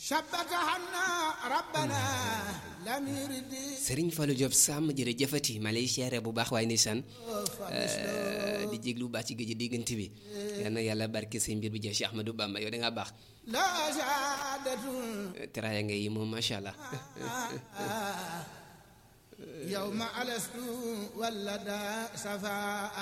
شبكهنا ربنا لم يرد Serigne Fallou Diop Sam jërëjëfati ma lay siyaare bu baax waaye ndeysaan di jéglu bu baax ci géej diggante bi yal na yàlla barke say mbir bi jeex Cheikh Ahmadou Bamba yow da ngaa baax لا سعادة teraaya nga yi moom macha allah يوم ألست ولدا سفاء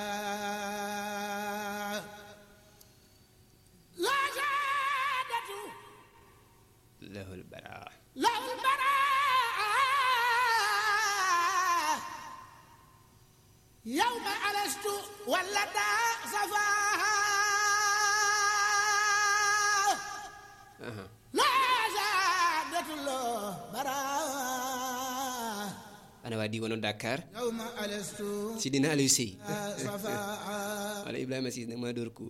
لا سعادة lahul bara له البراء يوم ألست ولدا سفاء aha لا سعادة له براء ana waa diwaanu Dakar يوم ألست si dina Aliou Sey صفاء wala Ibrahima Siis nag maa dóor ku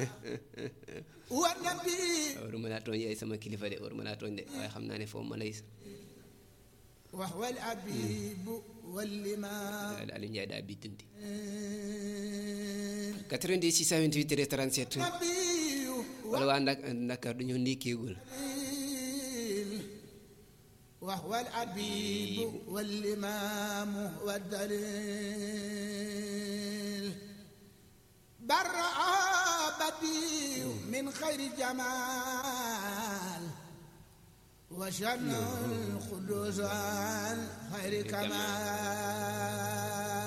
والنبي waruma laa tooñ yaay sama kilifa de waruma laa tooñ de waaye xam naa ne foofu ma lay وهو الأبيب والإمام Aliou Ndiaye daa biddanti 90 628 37 نبي wala waa Ndak Dakar dañoo ndékkeegul وهو الأبيب والإمام والدليل برأ بديع من خير جمال وشن القدوس عن خير كمال